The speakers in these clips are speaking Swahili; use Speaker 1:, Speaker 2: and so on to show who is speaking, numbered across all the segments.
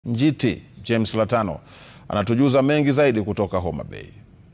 Speaker 1: Njiti James Latano anatujuza mengi zaidi kutoka Homa Bay.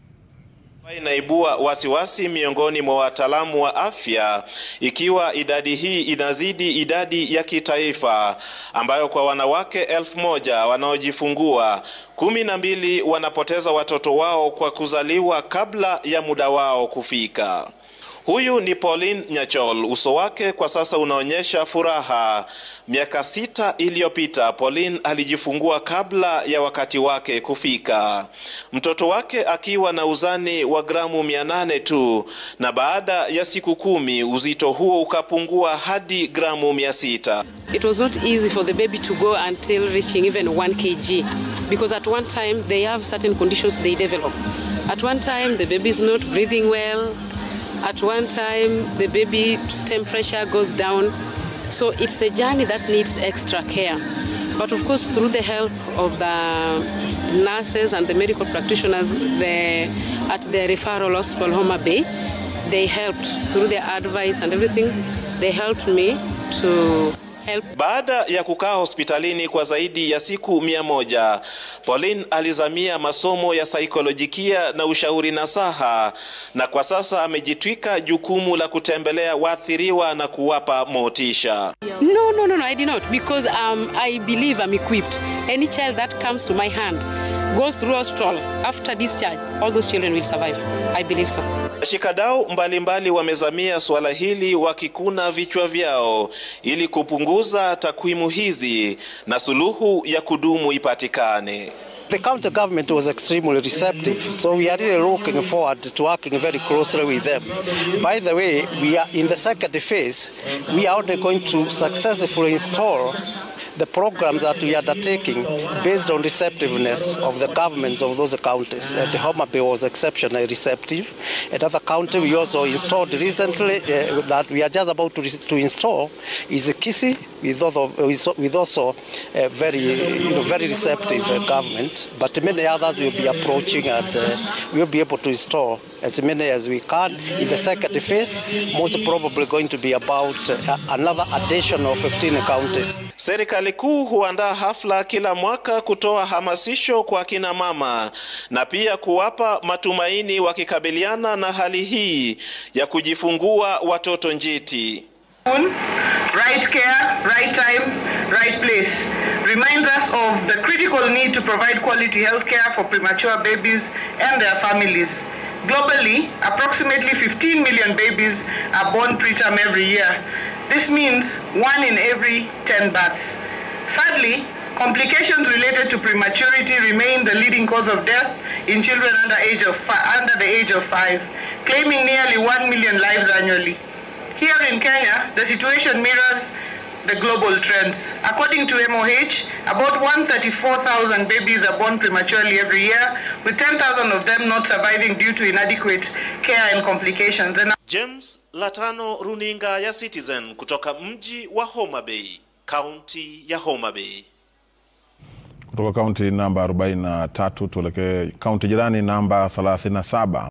Speaker 2: Inaibua wasiwasi miongoni mwa wataalamu wa afya ikiwa idadi hii inazidi idadi ya kitaifa ambayo kwa wanawake elfu moja wanaojifungua kumi na mbili wanapoteza watoto wao kwa kuzaliwa kabla ya muda wao kufika. Huyu ni Pauline Nyachol. Uso wake kwa sasa unaonyesha furaha. Miaka sita iliyopita Pauline alijifungua kabla ya wakati wake kufika, mtoto wake akiwa na uzani wa gramu mia nane tu, na baada ya siku kumi uzito huo ukapungua hadi gramu mia sita.
Speaker 3: It was not easy for the baby to go until reaching even 1 kg because at one time they have certain conditions they develop. At one time the baby is not breathing well. At one time, the baby's temperature goes down. So it's a journey that needs extra care. But of course, through the help of the nurses and the medical practitioners the, at the referral hospital, Homa Bay, they helped through their advice and everything. They helped me to help.
Speaker 2: Baada ya kukaa hospitalini kwa zaidi ya siku mia moja, Pauline alizamia masomo ya saikolojikia na ushauri nasaha, na kwa sasa amejitwika jukumu la kutembelea waathiriwa na kuwapa motisha.
Speaker 3: No, no, no, no, I did not because um, I believe I'm equipped. Any child that comes to my hand goes through hospital after discharge, all those children will survive. I believe so.
Speaker 2: Washikadau mbalimbali wamezamia suala hili wakikuna vichwa vyao ili kupunguza takwimu hizi na suluhu ya kudumu ipatikane.
Speaker 4: The county government was extremely receptive, so we are really looking forward to working very closely with them. By the way, we are in the second phase. We are only going to successfully install the programs that we are undertaking based on receptiveness of the governments of those counties. And Homa Bay was exceptionally receptive. Another county we also installed recently uh, that we are just about to, to install is Kisi with also, with also a very, you know, very receptive uh, government. But many others will be approaching and uh, we'll be able to install as many as we can. In the second phase, most probably going to be about uh, another addition of 15 counties.
Speaker 2: Serikali kuu huandaa hafla kila mwaka kutoa hamasisho kwa kina mama na pia kuwapa matumaini wakikabiliana na hali hii ya kujifungua watoto njiti.
Speaker 5: Right care, right time, right place reminds us of the critical need to provide quality health care for premature babies and their families. Globally, approximately 15 million babies are born preterm every year. This means one in every 10 births. Sadly, complications related to prematurity remain the leading cause of death in children under, age of under the age of five, claiming nearly 1 million lives annually. Here in Kenya, the situation mirrors the global trends. According to MOH, about 134,000 babies are born prematurely every year, with 10,000 of them not surviving due to inadequate care and complications. And
Speaker 2: James Latano, runinga ya Citizen kutoka mji wa Homa Bay, kaunti ya Homa Bay.
Speaker 1: Kutoka kaunti namba 43 tuelekee kaunti jirani namba 37.